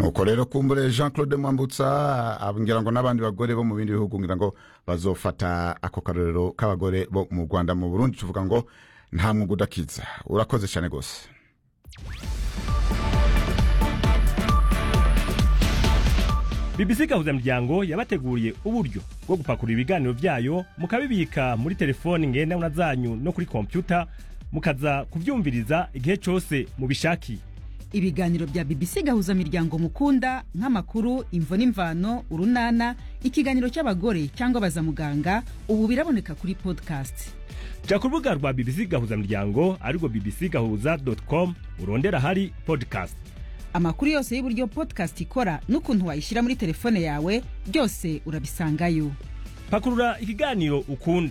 nuko rero kumbure jean claude mwambutsa ngira ngo n'abandi bagore bo mu bindi bihugu ngira ngo bazofata ako karorero k'abagore bo mu rwanda mu burundi tuvuga ngo nta mwuga udakiza urakoze cyane rwose BBC gahuzamuryango yabateguriye uburyo bwo gupakurura ibiganiro byayo mukabibika muri telefoni ngendanwa zanyu no kuri kompyuta mukaza kubyumviriza igihe cyose mubishakiye ibiganiro bya BBC gahuzamiryango mukunda nk'amakuru imvo n'imvano urunana ikiganiro cy'abagore cyangwa bazamuganga ubu biraboneka kuri podcast jya ku rubuga rwa BBC gahuzamuryango arirwo bbc gahuza com urondera ahari podcast amakuru yose y'uburyo podcast ikora n'ukuntu wayishyira muri telefone yawe byose urabisangayo pakurura ikiganiro ukunda